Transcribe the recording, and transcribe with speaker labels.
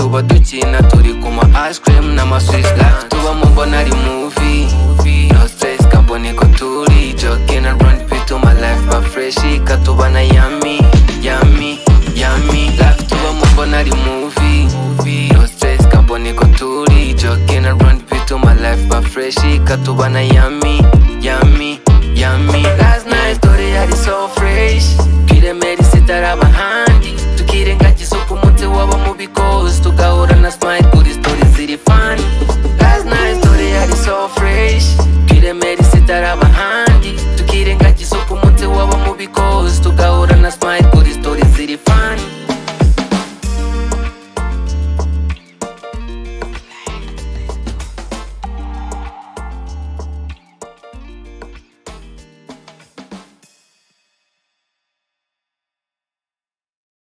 Speaker 1: gukina turi kuma ice cream n'amasweet life tuba mu mbona ari movie no stress kambone ko turi jogging and run bituma life ba fresh katuba na yummy yummy yummy life tuba mu mbona ari movie no stress kambone ko turi jogging and run bituma life ba fresh katuba na yummy yummy yummy last night story yari so fresh pire meri sitara bahandi tukirengagiza isuku umunsi waba mu bikozi tugahura na smile kuri story ziri fani last night story yari so fresh pire meri sitara bahandi tukirengagiza isuku umunsi waba mu bikozi tugahura